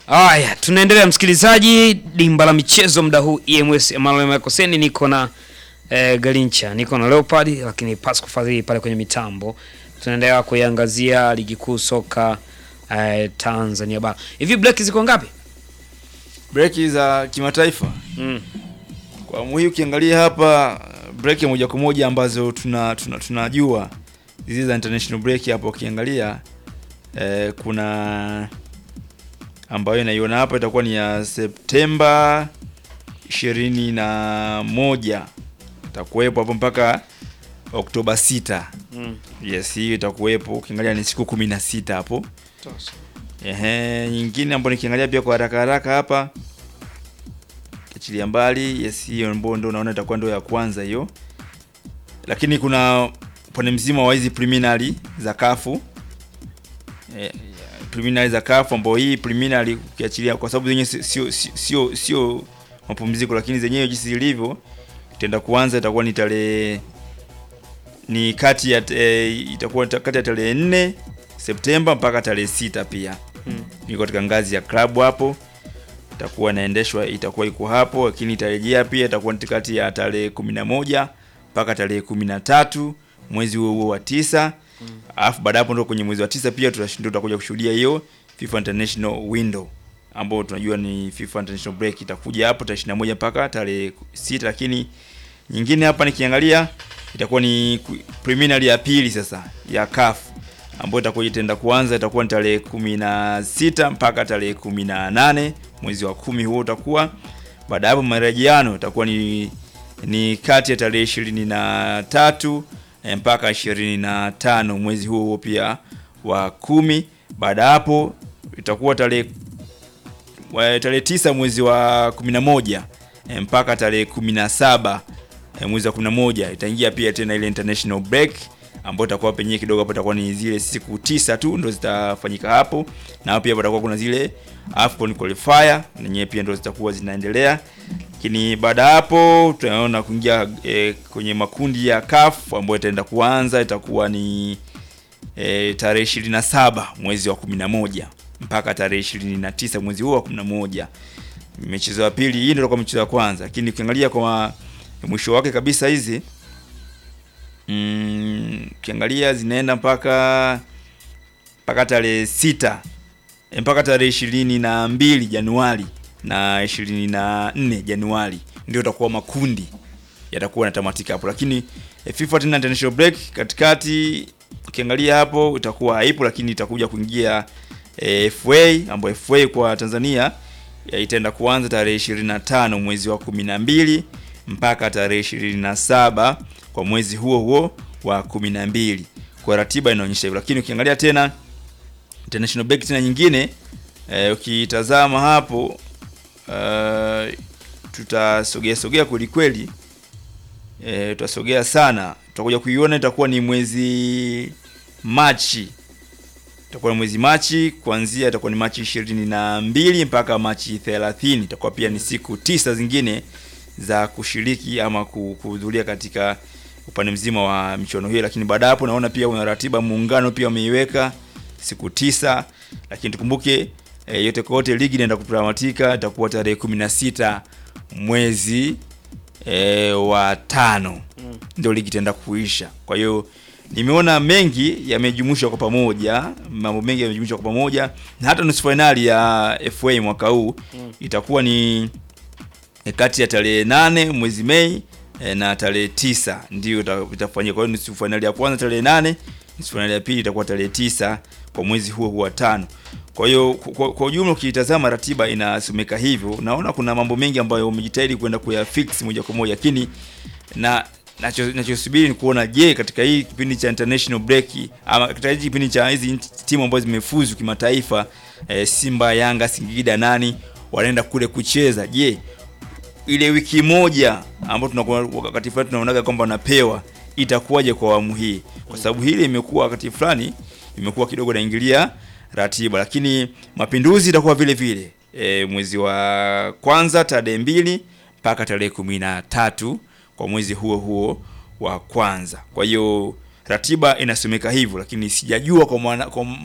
Haya, tunaendelea msikilizaji, dimba la michezo muda huu EMS Emmanuel Makoseni, niko na eh, Galincha, niko na Leopard, lakini Pasco Fadhili pale kwenye mitambo. Tunaendelea kuiangazia ligi kuu soka eh, Tanzania bara. Hivi break ziko ngapi? Breki za kimataifa Mm. kwa awamu hii ukiangalia hapa breki moja kwa moja ambazo tuna tuna- tunajua hizi za international break hapo ukiangalia eh, kuna ambayo inaiona hapa itakuwa ni ya Septemba ishirini na moja itakuwepo hapo mpaka Oktoba sita. Mm. Yes, hiyo itakuwepo ukiangalia ni siku kumi na sita hapo. Ehe, nyingine ambayo nikiangalia pia kwa haraka haraka hapa kiachilia mbali, yes, hiyo ambayo ndo unaona itakuwa ndo ya kwanza hiyo, lakini kuna upande mzima wa hizi preliminary za kafu eh, preliminary za kafu ambao hii preliminary ukiachilia, kwa sababu zenyewe sio sio sio sio mapumziko, lakini zenyewe jinsi zilivyo itaenda kuanza itakuwa ni tarehe ni kati ya e, itakuwa ta- kati ya tarehe 4 Septemba mpaka tarehe sita pia Mm. iko katika ngazi ya klabu hapo itakuwa inaendeshwa itakuwa iko hapo, lakini itarejea pia itakuwa ni kati ya tarehe 11 mpaka tarehe 13 mwezi huo huo wa tisa. Alafu baada hapo ndo kwenye mwezi wa tisa pia tutashinda tutakuja kushuhudia hiyo FIFA International Window ambao tunajua ni FIFA International Break itakuja hapo tarehe 21 mpaka tarehe sita, lakini nyingine hapa nikiangalia itakuwa ni ku- preliminary ya pili sasa ya CAF ambayo itakuwa itaenda kuanza itakuwa ni tarehe kumi na sita mpaka tarehe kumi na nane mwezi wa kumi huo utakuwa. Baada ya hapo marejeano itakuwa ni ni kati ya tarehe ishirini na tatu eh, mpaka ishirini na tano mwezi huo huo pia wa kumi. Baada ya hapo itakuwa tarehe wa- tarehe tisa mwezi wa kumi na moja eh, mpaka tarehe kumi na saba eh, mwezi wa kumi na moja itaingia pia tena ile international break ambayo itakuwa penyewe kidogo hapo itakuwa ni zile siku tisa tu ndo zitafanyika hapo, na pia patakuwa kuna zile AFCON qualifier nenyewe pia ndo zitakuwa zinaendelea, lakini baada ya hapo tunaona kuingia eh, kwenye makundi ya CAF ambayo itaenda kuanza itakuwa ni e, tarehe 27 mwezi wa 11 mpaka tarehe 29 mwezi huo wa 11. Michezo ya pili hii ndio kwa michezo ya kwanza, lakini ukiangalia kwa mwisho wake kabisa hizi mm, ukiangalia zinaenda mpaka mpaka tarehe sita e, mpaka tarehe ishirini na mbili Januari na ishirini na nne Januari ndio itakuwa makundi yatakuwa yanatamatika hapo, lakini eh, FIFA tena international break katikati, ukiangalia hapo itakuwa haipo, lakini itakuja kuingia eh, FA ambayo FA kwa Tanzania ya itaenda kuanza tarehe 25 mwezi wa 12 mpaka tarehe 27 kwa mwezi huo huo wa 12. Kwa ratiba inaonyesha hivyo, lakini ukiangalia tena international break tena nyingine eh, ukitazama hapo uh, tutasogea sogea kweli kweli eh, tutasogea sana, tutakuja kuiona itakuwa ni mwezi Machi, itakuwa ni mwezi Machi kuanzia, itakuwa ni Machi ishirini na mbili mpaka Machi thelathini. Itakuwa pia ni siku tisa zingine za kushiriki ama ku- kuhudhuria katika upande mzima wa michuano hiyo, lakini baada ya hapo naona pia una ratiba muungano pia wameiweka siku tisa, lakini tukumbuke e, yote kwa yote ligi inaenda kutamatika itakuwa tarehe kumi na sita mwezi e, wa tano Mm. ndio ligi itaenda kuisha. Kwa hiyo nimeona mengi yamejumuishwa kwa pamoja, mambo mengi yamejumuishwa kwa pamoja, na hata nusu fainali ya FA mwaka huu Mm. itakuwa ni e, kati ya tarehe nane mwezi Mei e, na tarehe tisa ndio ita- itafanyika. Kwa hiyo nusu fainali ya kwanza tarehe nane, nusu fainali ya pili itakuwa tarehe tisa kwa mwezi huo huo wa tano. Kwa hiyo kwa, kwa ujumla ukitazama ratiba inasomeka hivyo, naona kuna mambo mengi ambayo umejitahidi kwenda kuyafix moja kwa moja, lakini na nacho- nachosubiri ni kuona je, katika hii kipindi cha international break ama katika hii kipindi cha hizi timu ambazo zimefuzu kimataifa e, Simba, Yanga, Singida, nani wanaenda kule kucheza, je ile wiki moja ambayo tunakuwa wakati fulani tunaonaga kwamba wanapewa itakuwaje kwa awamu hii, kwa sababu hili imekuwa wakati fulani imekuwa kidogo naingilia ratiba, lakini mapinduzi itakuwa vile vile e, mwezi wa kwanza tarehe mbili mpaka tarehe kumi na tatu kwa mwezi huo huo wa kwanza. Kwa hiyo ratiba inasomeka hivyo, lakini sijajua kwa maana kwa